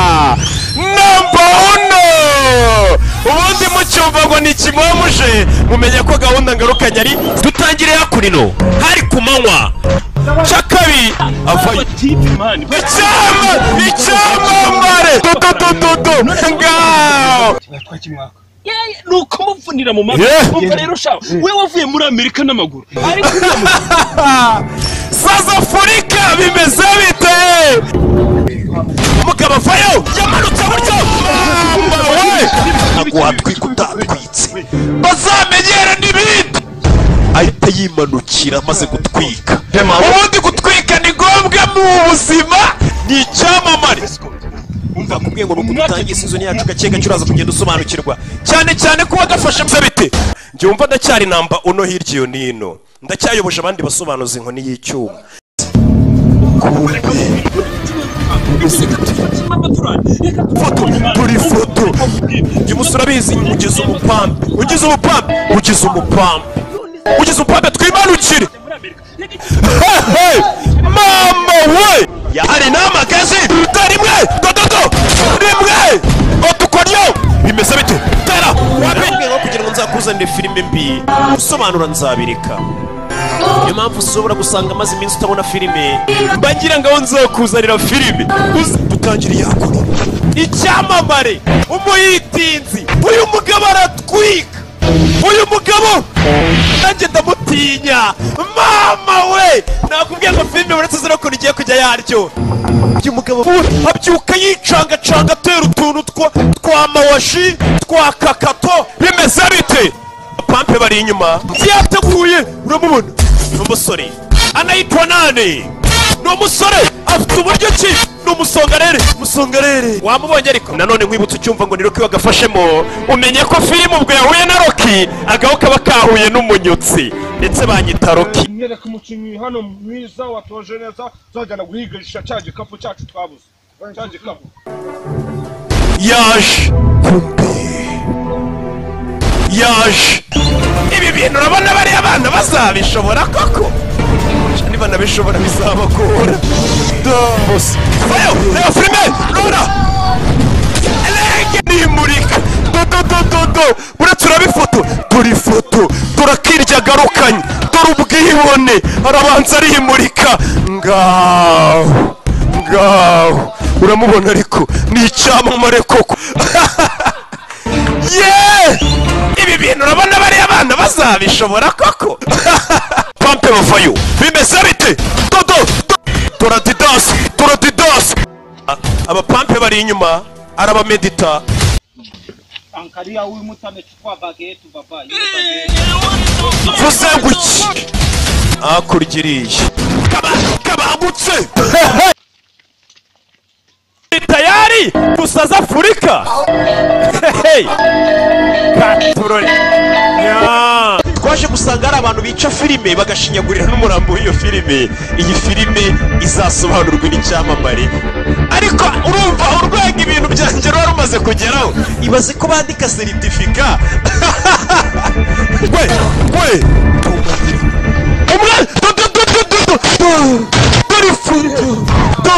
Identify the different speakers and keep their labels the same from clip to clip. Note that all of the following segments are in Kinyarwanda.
Speaker 1: namba uno ubundi mucyumva ngo ni kimwe muje mumenye ko gahunda ngarukanye ari dutangire hakurino hari ku manywa cakabi avayo icyama icyamamare dududududu ngaho
Speaker 2: ni ukumuvunira mu mavi
Speaker 1: Yeah.
Speaker 2: umva rero shawe we wavuye muri amerika n'amaguru ariko
Speaker 1: saza afurika bimeze bite mukabavayo yamanutse buryo mama we aguha twika utatwitse bazamenyera n'ibindi ahita yimanukira amaze gutwika ubundi gutwika ni ngombwa mu buzima ni icyamamare umva kubwiye ngo nuko dutangiye season yacu gake gake uraza kugenda usobanukirwa cyane cyane kuba gafashe bya bite njyumva ndacyari namba uno hirya iyo nino ndacyayoboje abandi basobanuzi inkoni y'icyuma foto turi foto uyu musore abizi ugize umupambe ugize umupambe ugize umupambe ugize umupambe twimanukire Hey, mama we hari n'amagazi rimwe dododo rimwe otukoryo bimeze bite tara wabibwiye ngo kugira ngo nzakuzanire filime mbi gusobanura nzabireka niyo mpamvu ushobora gusanga amaze iminsi utabona filime mbagira ngo aho nzakuzanira filime uze dutangire yakora icyamamare umuyitinzi uyu mugabo aratwika uyu mugabo nanjye ndamutinya mama we nakubwiye ngo filime uretse zirakora igiye kujya yaryo uyu mugabo abyuka yicangacanga atera utuntu twa- twa mawashi twa kakato bimeze bite pampe bari inyuma yateguye uramubona ni umusore anayitwa nane ni umusore afite uburyo ki ni umusongarere umusongarere wamubonye ariko nanone nkwibutse ucyumva ngo ni roki wagafashemo umenye ko filime ubwo yahuye na roki agaho kaba kahuye n'umunyutsi ndetse banyita roki
Speaker 3: nyereka umukinnyi hano mwiza watoje neza tuzajyana guhigisha cya gikapu cyacu twabuze cya gikapu
Speaker 1: yaje yaje ibi bintu urabona bariya abana bazabishobora koko niba nabishobora bizabagora bose vayo reba filime rura erega nimurika dododododo uretse urabifoto turi foto turakirya garukanye dore ubwibone arabanza arimurika ngaho ngaho uramubona ariko ni icyamamare koko yeee ibi bintu urabona bariya abana bazabishobora koko pampe bavayo bimeze bite dodo do- turadidasi turadidasi A- abapampe bari inyuma arabamedita
Speaker 4: angalia huyu mtu amechukua bagi yetu baba. Yule bagi yetu.
Speaker 1: mvuze ngo iki hakurya iriya Kaba- kabangutse tayari gusaza afurika Hey! Katurore. Nya. twaje gusanga hari abantu bica filime bagashinyagurira n'umurambo w'iyo filime iyi filime izasobanurwa n'icyamamare ariko urumva urwego ibintu byanjye ruba rumaze kugeraho ibaze ko bandika seritifika we we umwe do do do do do do do dore ifungu do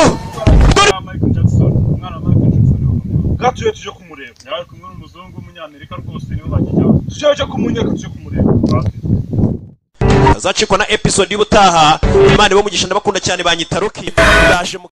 Speaker 1: dore
Speaker 3: michael jackson umwana wa michael jackson gatuye tuje kumureba yari kumwe n'umuzungu w'umunyamerika rwose niwe bakijyaho tuje kumunyeka tuje kumureba
Speaker 1: azacikwa na episode y'ubutaha imana ibamugisha ndabakunda cyane banyitaruki ndaje mu